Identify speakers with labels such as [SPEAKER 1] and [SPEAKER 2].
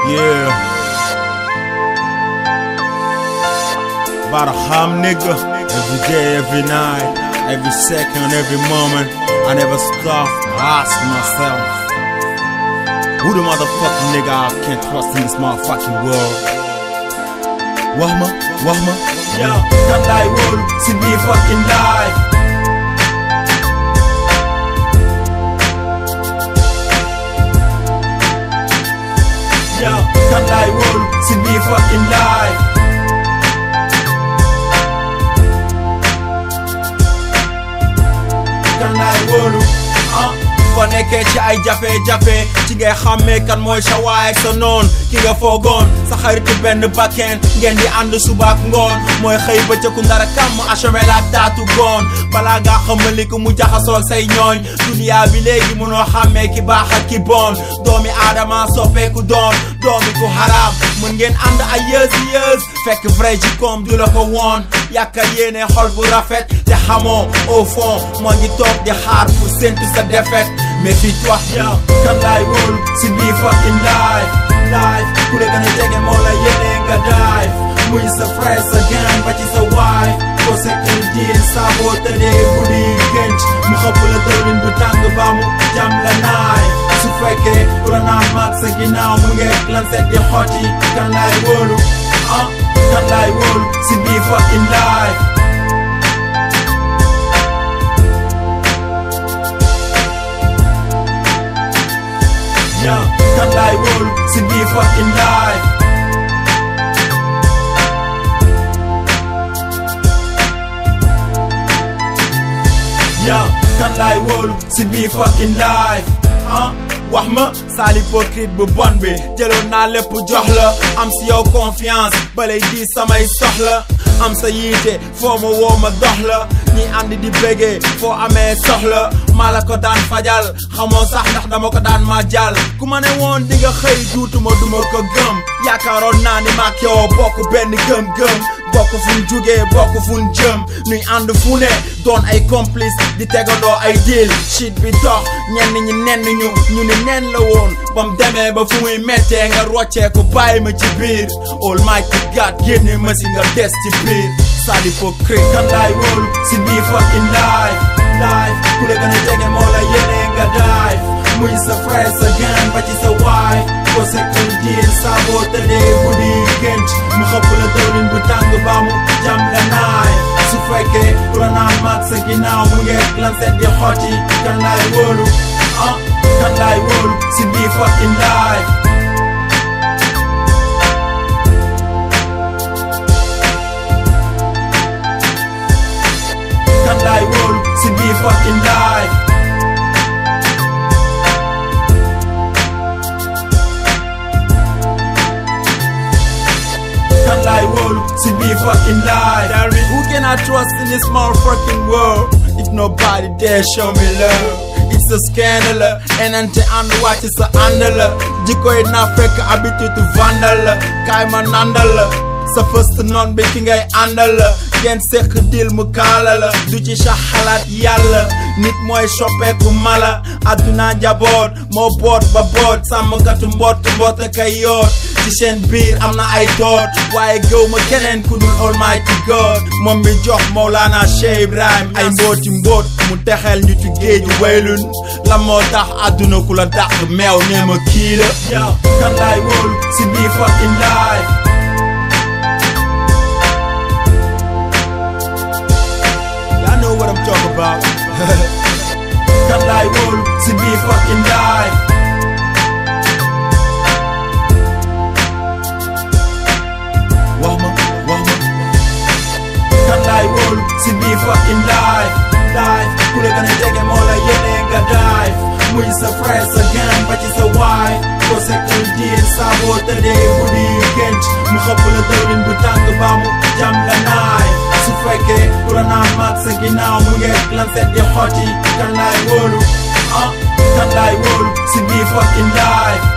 [SPEAKER 1] Yeah. About a ham nigga. Every day, every night, every second, every moment. I never stop to ask myself. Who the motherfucking nigga I can trust in this motherfucking world? Wahma, Wahma,
[SPEAKER 2] Yo, kan laay wóolu si biir fucking life Yo, kan laay wóolu si biir fucking life kan laay wóolu ah
[SPEAKER 1] boo nekkee ci ay jafe-jafe ci ngay xàmmee kan mooy sa waay ak sa noon ki nga foogoon sa xaritu benn bakken ngeen di ànd suba ak ngoon mooy xëy bëccëgu ndara kàmm achemel ak taatu goon balaa ngaa xamali ko mu jaxasoo ak say ñooñ duniyaa bi léegi mënoo xàmmee ki baax ak ki bon doomi aadama soppeeku doon doomi ku xaraam mën ngeen ànd ay yées yées fekk vrai ji koom du la ko woon yàkka yéene xol bu rafet te xamoo au fond moo ngi toog di xaar pour séntu sa défaite mais fii toi
[SPEAKER 2] Yo, kan laay wóolu si biir fucking life life ku la gën a jege moo la yéene nga dive muy sa frère sa gang ba ci sa waay ko sekkal diin saa boo tëddee guddi gént mu xëpp la dëwlin bu tàng ba mu jam la naay su fekkee ku la naan maag sa ginnaaw mu ngeeg lan set di xotti kan laay wóolu ah kan laay wóolu si biir fucking life Yo, kan laay wóolu si biir fucking life Yo, kan laay wóolu si biir fucking life ah
[SPEAKER 1] wax ma sal hypocrite bu bon bi jëloon naa lépp jox la am si yow confiance balay di samay soxla am sa yiite foo ma woo ma dox la ñi ànd di bégee foo amee soxla maa la ko daan fajal xamoo sax ndax dama ko daan ma jàll ku ma ne woon di nga xëy duutuma duma ko gëm yaakaaroon naa ni maak yow bokk benn gëm-gëm bokk fu ñu jugee bokk fu ñu jëm nuy ànd fu ne doon ay complice di tegandoo ay deal shit bi dox ñenn ñi nenn ñu ñu ni nen la woon bam demee ba fu muy mettee nga roccee ko bàyyi ma ci biir Almighty God génne ma si nga des ci biir sal hypocrite
[SPEAKER 2] kan laay wóolu si biir fucking life life ku la gën a jege moo la yéene nga dive muy sa frère sa gang ba ci sa waay ko sekkal diin saa boo tëddee guddi gént mu xëpp la dëwlin bu tàng ba mu jam la naay su fekkee ku la naan maag sa ginnaaw mu ngeeg lan set di xotti kan laay wóolu ah kan laay wóolu si biir fucking life kan laay wóolu si biir fucking life kan laay wóolu si biir fucking life
[SPEAKER 1] Tell me who can I trust in this motherfucking world if nobody dare show me love it's a scandal enante ànd wàcc sa ànd la jikkoy naa fekk habitude vandal la kaay ma nandal la sa first noon bi ki ngay àndal la ngeen sekk dil mu kaala la du ci sa xalaat yàlla nit mooy soppeeku mala adduna njaboot moo boot ba boot sàmmkatu mboot mboot kay yoot ci seen biir am na ay doot waaye gëw ma keneen ku dul Almighty God moom mi jox Mawlana Cheikh Ibrahim ay mbooti mboot mu texel ñu ci géeju waylun la moo tax adduna ku la dàq meew nee ma kii la
[SPEAKER 2] Yo, kan laay wóolu si biir fucking life
[SPEAKER 1] Y'all know what I'm talking about
[SPEAKER 2] kan laay wóolu si biir fucking life
[SPEAKER 1] wax ma wax ma
[SPEAKER 2] kan laay wóolu si biir fucking life life ku la gën a jege moo la yéene nga dive muy sa frère sa gang ba ci sa waay ko sekkal diin saa boo tëddee guddi gént mu xëpp la dëwlin bu tàng ba mu jam la naay su fekkee ku la naan maag sa ginnaaw mu ngeeg lan set di xotti kan laay wóolu ah kan laay wóolu si biir fucking life